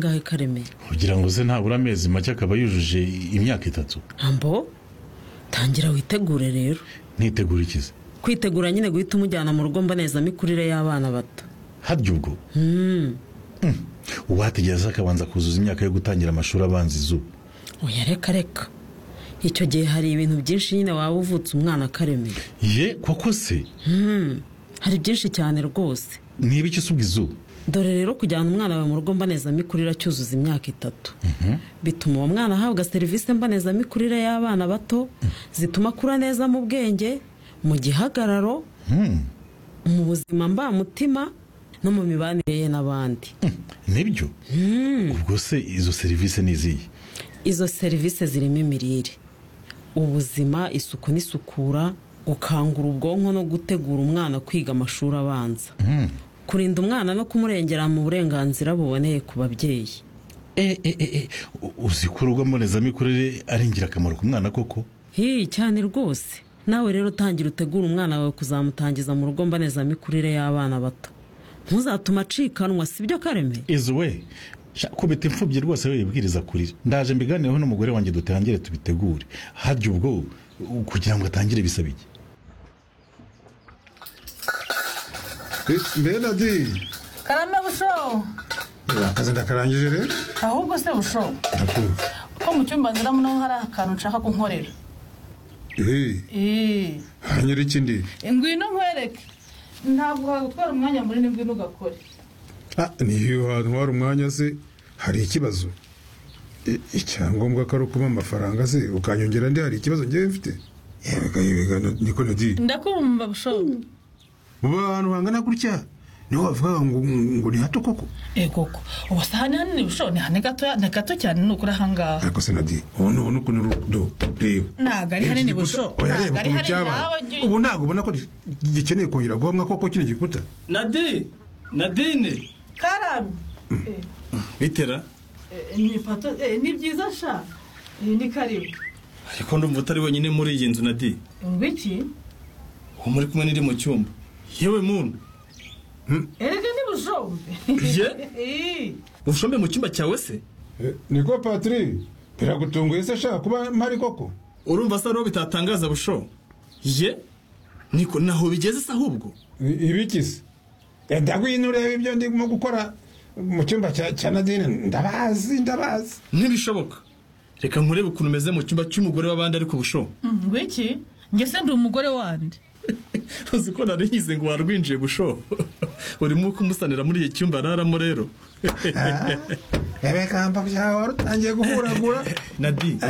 ngahe karemera kugira ngo ze ntabura amezi make akaba yujuje imyaka itatu ambo tangira witegure rero ntitegura ikize kwitegura nyine guhita umujyana mu rugo mbonezamikurire y'abana bato harya ubwo uwategereza akabanza kuzuza imyaka yo gutangira amashuri abanza izuba oya reka reka icyo gihe hari ibintu byinshi nyine waba uvutse umwana akaremera ye koko se hari byinshi cyane rwose niba icyo usubwa izuba dore rero kujyana umwana wawe mu rugo mbonezamikurire acyuzuza imyaka itatu bituma uwo mwana ahabwa serivisi mbonezamikurire y'abana bato zituma akura neza mu bwenge mu gihagararo mu buzima mbamutima no mu mibanire ye n'abandi nibyo ubwo se izo serivisi ni izihe izo serivisi zirimo imirire ubuzima isuku n'isukura gukangura ubwonko no gutegura umwana kwiga amashuri abanza kurinda umwana no kumurengera mu burenganzira buboneye ku babyeyi e e e e u- uzi ko urugo mbonezamikurire ari ingirakamaro ku mwana koko hiyi cyane rwose nawe rero tangira utegure umwana wawe kuzamutangiza mu rugo mbonezamikurire y'abana bato ntuzatume acikanwa sibyo kareme izi we sha, kubita imfubyi rwose we ibwiriza kurira ndaje mbiganireho n'umugore wanjye dutangire tubitegure harya ubwo u- kugira ngo atangire bisaba iki benadi karame busho akazi ndakarangije rero ahubwo se busho ndakumva ko mu cyumba nziramo naho hari akantu nshaka kunkorera eee Ii, hanyura ikindi ngwino nkwereke ntabwo hagutwara umwanya munini ngwino ugakore Ah, niyo hantu hari umwanya se hari ikibazo I- icyangombwa ko ari ukuba amafaranga se ukanyongera ndi hari ikibazo ngewe mfite yega yega na- niko nadi ndakumva busho mu bantu bangana gutya niho bavuga ngo ngo ni hato koko egoko ubu si ahantu hanini busho ni hane gatoya ni gato cyane ni ukuri ahangaha ariko se nadi ubu ni ubona ukuntu rudo reba ntabwo ari hanini busho oya reba ntabwo ari ukuntu hanini nawe cyabaye ujye ubu ntabwo ubona ko gi- gikeneye kongera guhamwa koko kino gikuta nadine nadine karame bitera ni pato ni byiza sha ni karibu ariko ndumva utari wenyine muri iyi nzu nadi ngwiki uwo muri kumwe n'iri mu cyumba yewe muntu erega ni bushombe Ye? Ii. ushombe mu cyumba cyawe se niko patiri biragutunguye se shaka kuba mpari koko urumva se ariho bitatangaza busho ye niko naho bigeze se ahubwo ibiki se ndagwino urebe ibyo ndimo gukora mu cyumba cya cya nadine ndabazi ndabazi ntibishoboka reka nkurebe ukuntu umeze mu cyumba cy'umugore w'abandi ariko busho ngwiki njye se ndi umugore wandi uzi ko nari nyize ngo warwinjiye busho urimo kumusanira muri iki cyumba araramo rero ebekamba byawe wari utangiye guhuragura nadine